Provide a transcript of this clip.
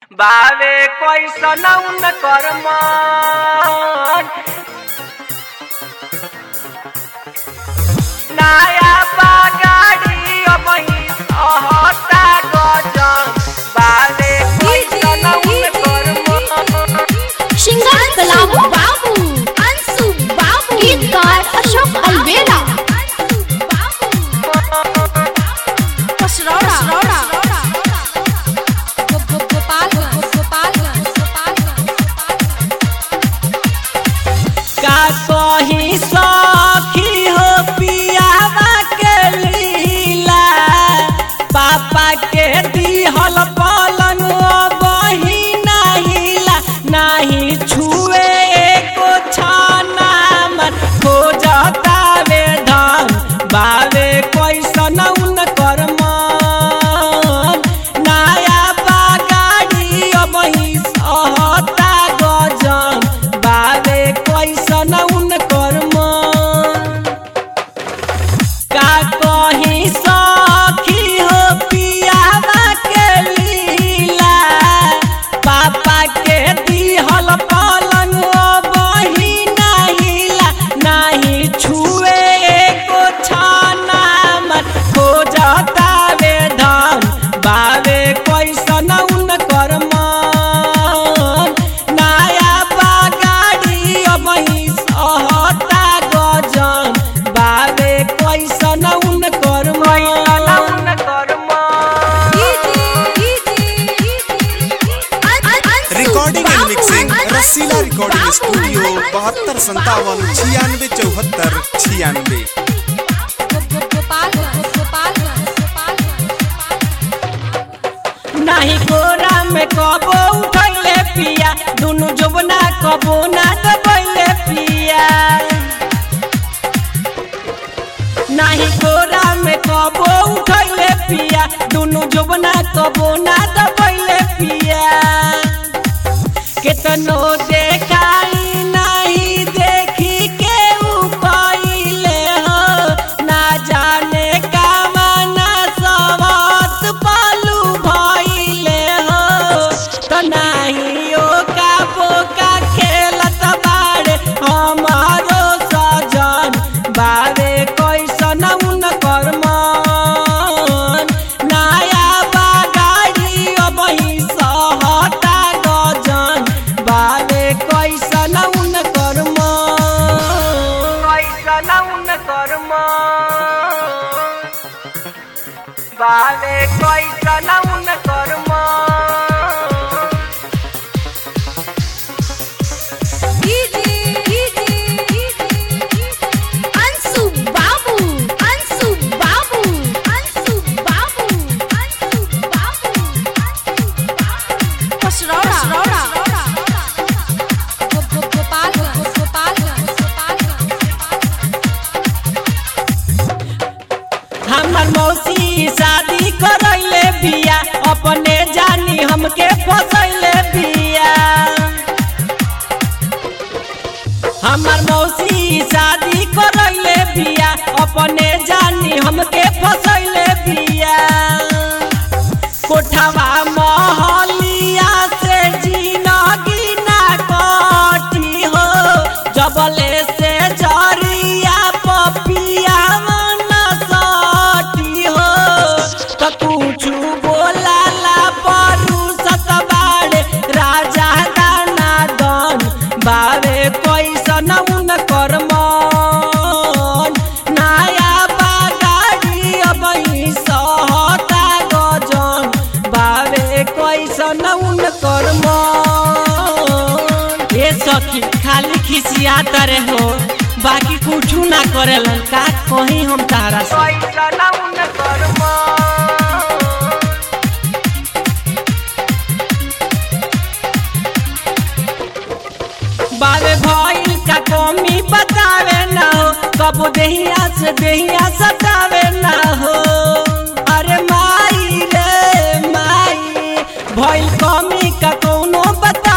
बावे कैसन उनकर मन नया बागाड़ी अबही सहता गजन बावे कैसन उनकर मन श्रृंगार कलाम बाबू अंशु बाबू गीतकार अशोक अलवेला कसरौड़ा का कही सखी हो पियावा के लीला पापा के दिहल पलंग बही नाहिला नाही छुए एको छाना मन हो जतावे धन बावे कैसन उनकर मन नया बागाड़ी अबही सहता गजन बावे कैसन उनकर मन का कही सखी हो पियावा के लीला पापा के दिहल पलंग बही नाहिला नाही छुए एको छाना मन हो जतावे धन बावे कैसन उनकर मन नया बागाड़ी अबही सहता गजन बावे कैसन उनकर मन उनकर recording and mixing Rasila recording studio बहत्तर संतावन छियानवे चौहत्तर छियानवे नाही गोरा में कबो उठैले पिया दुनु जोबना कबो ना दबैले पिया नाही गोरा में कबो उठैले पिया दुनु जोबना कबो ना दबैले पिया केतनो देखाई नहीं देखी के उ कइले हो ना जाने कामना सवत पालू भइले हो तो नाही ओ का बोका खेलत बाड़े हमारो सजन बारे कैसन उनकर मन नया बागाड़ी अबही सहता गजन बारे कैसन उनकर मन कैसन उनकर मन बारे कैसन उनकर मन अंशु बाबू अंशु बाबू अंशु बाबू अंशु बाबू कसरौड़ा हमर मौसी शादी करैले बिया अपने जानी हमके फसैले बिया हमर मौसी शादी करैले बिया अपने जानी हमके फसैले बिया कोठवा महलिया से जिनगी ना कटी हो जबले से जरिया पपिया मन सटी हो त कुछु बोलाला परू सतबाड़े राजा दाना दन बावे कैसन उनकर मन नया बागाड़ी अबही सहता गजन बावे कैसन उनकर मन ए सखी खाली खिसिया तरे हो बाकी कुछू ना करेलन का कहीं हम तारा से कैसन उनकर मन बावे भइल का कमी बतावे ना हो कब देहिया से देहिया सतावे ना हो अरे माई रे माई भइल कमी का कोनो बता